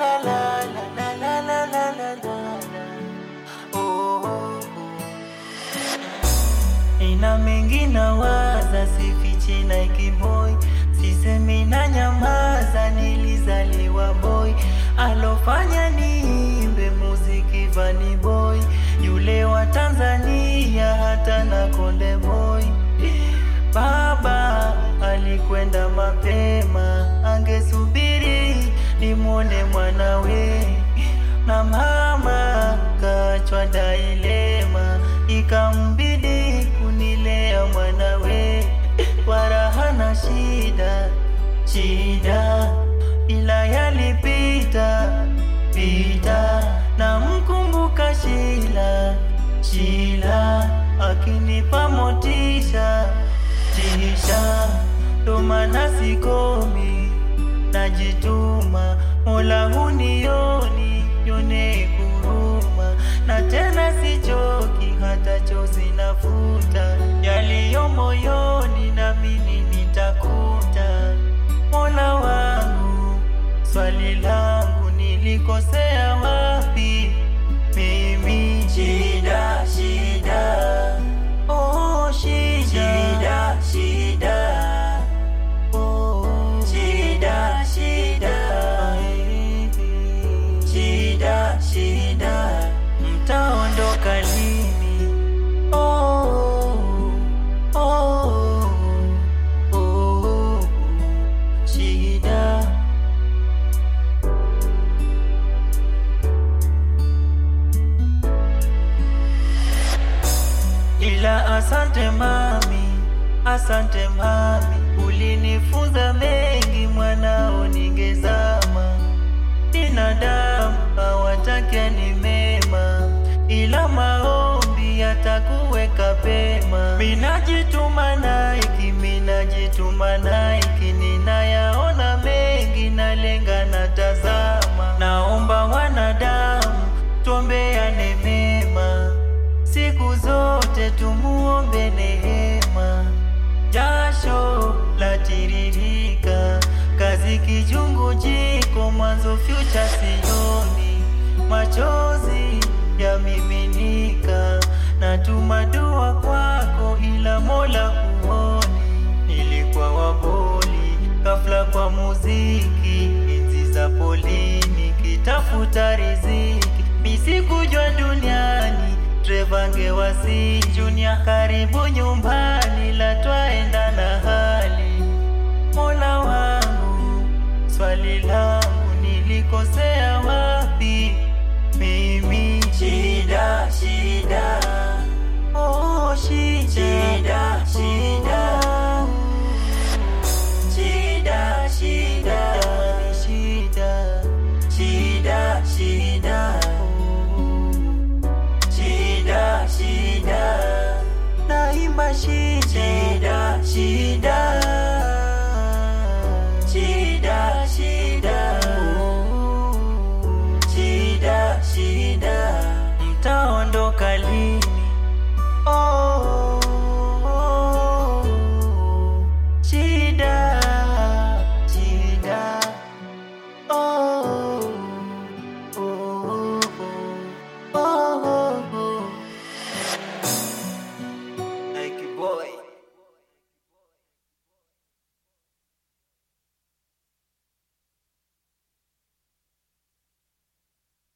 la la la la la la la la. Oh, oh, oh. Ina mengi na waza, sifichi na ikiboi, sisemi na nyamaza, nilizaliwa boy, alofanya niimbe muziki Vanny Boy, yule wa Tanzania hata na Konde Boy. Baba alikwenda mapema, angesubiri nimwone mwanawe, na mama kachwa dailema, ikambidi kunilea mwanawe kwa raha na shida shida, ila yalipita pita, na mkumbuka Shila Shila akinipa motisha tisha, ndo maana sikomi, najituma, Mola hunioni, yone kuruma, na tena sichoki, hata chozi nafuta, yaliyo moyoni namini nitakuta. Mola wangu, swali langu nilikosea wapi? Mimi shida shida, oh shida shida shida, oh shida shida, shida shida, mtaondoka lini? Oh, oh, oh, shida. Ila asante mami, asante mami, ulinifunza mengi mwanao, ningezama. Binadamu hawataki ni mema, ila maombi yatakuweka pema. Minajituma Nike, minajituma Nike, ninayaona mengi, nalenga na tazama. Naomba wanadamu tuombeane mema siku zote tumuombe neema. Jasho la tiririka, kazi kijungu jiko, mwanzo future sioni, machozi yamiminika, natuma dua kwako, ila Mola huoni. Nilikuwa waboli ghafla kwa muziki, enzi za polini, kitafuta riziki, misikujua duniani Trevange wasi Junior, karibu nyumbani, la twaenda na hali. Mola wangu, swali langu nilikosea wapi? Mimi shida shida, oh shida shida shida